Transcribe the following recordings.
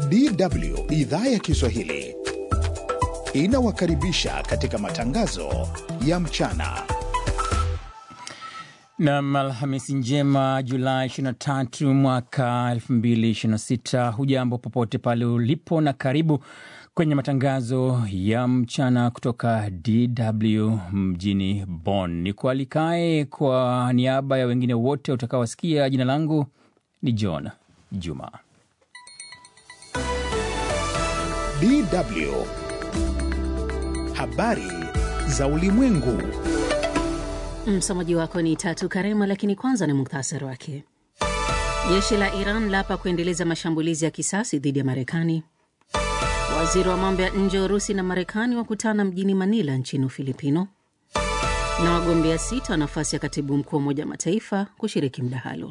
DW idhaa ya Kiswahili inawakaribisha katika matangazo ya mchana. Nam, Alhamisi njema Julai 23 mwaka 2026. Hujambo popote pale ulipo na karibu kwenye matangazo ya mchana kutoka DW mjini Bonn. Ni kualikae kwa niaba ya wengine wote utakaowasikia. Jina langu ni John Juma. DW habari za ulimwengu. Msomaji wako ni Tatu Karema, lakini kwanza ni muktasari wake. Jeshi la Iran lapa kuendeleza mashambulizi ya kisasi dhidi ya Marekani. Waziri wa mambo ya nje wa Urusi na Marekani wakutana mjini Manila nchini Ufilipino. Na wagombea sita wa nafasi ya katibu mkuu wa Umoja wa Mataifa kushiriki mdahalo.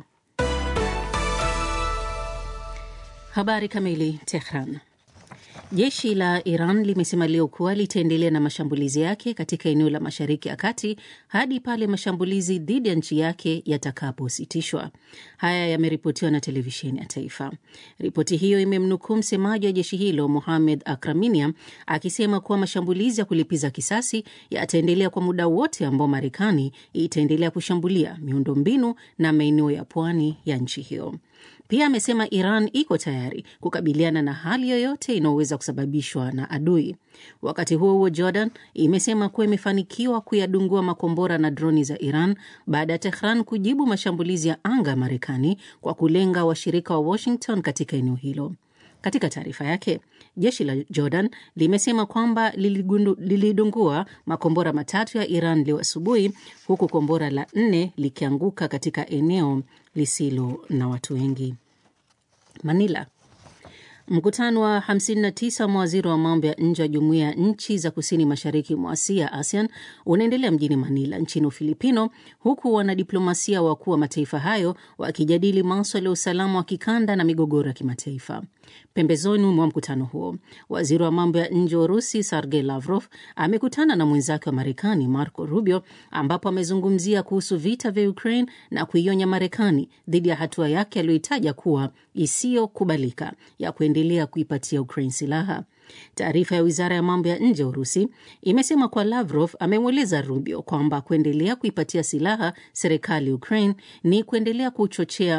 Habari kamili. Tehran. Jeshi la Iran limesema leo kuwa litaendelea na mashambulizi yake katika eneo la Mashariki ya Kati hadi pale mashambulizi dhidi ya nchi yake yatakapositishwa. Haya yameripotiwa na televisheni ya taifa. Ripoti hiyo imemnukuu msemaji wa jeshi hilo Mohamed Akraminia akisema kuwa mashambulizi ya kulipiza kisasi yataendelea kwa muda wote ambao Marekani itaendelea kushambulia miundombinu na maeneo ya pwani ya nchi hiyo. Pia amesema Iran iko tayari kukabiliana na hali yoyote inayoweza kusababishwa na adui. Wakati huo huo, Jordan imesema kuwa imefanikiwa kuyadungua makombora na droni za Iran baada ya Tehran kujibu mashambulizi ya anga ya Marekani kwa kulenga washirika wa Washington katika eneo hilo. Katika taarifa yake, jeshi la Jordan limesema kwamba lilidungua makombora matatu ya Iran leo asubuhi, huku kombora la nne likianguka katika eneo lisilo na watu wengi. Manila. Mkutano wa 59 wa mawaziri wa mambo ya nje wa jumuiya ya nchi za kusini mashariki mwa Asia, ASEAN, unaendelea mjini Manila nchini Ufilipino, huku wanadiplomasia wakuu wa mataifa hayo wakijadili maswala ya usalama wa kikanda na migogoro ya kimataifa. Pembezoni mwa mkutano huo, waziri wa mambo ya nje wa Urusi Sergei Lavrov amekutana na mwenzake wa Marekani Marco Rubio, ambapo amezungumzia kuhusu vita vya Ukraine na kuionya Marekani dhidi ya hatua yake aliyoitaja kuwa isiyokubalika ya kuendelea kuipatia Ukraine silaha. Taarifa ya wizara ya mambo ya nje ya Urusi imesema kuwa Lavrov amemweleza Rubio kwamba kuendelea kuipatia silaha serikali Ukraine ni kuendelea kuchochea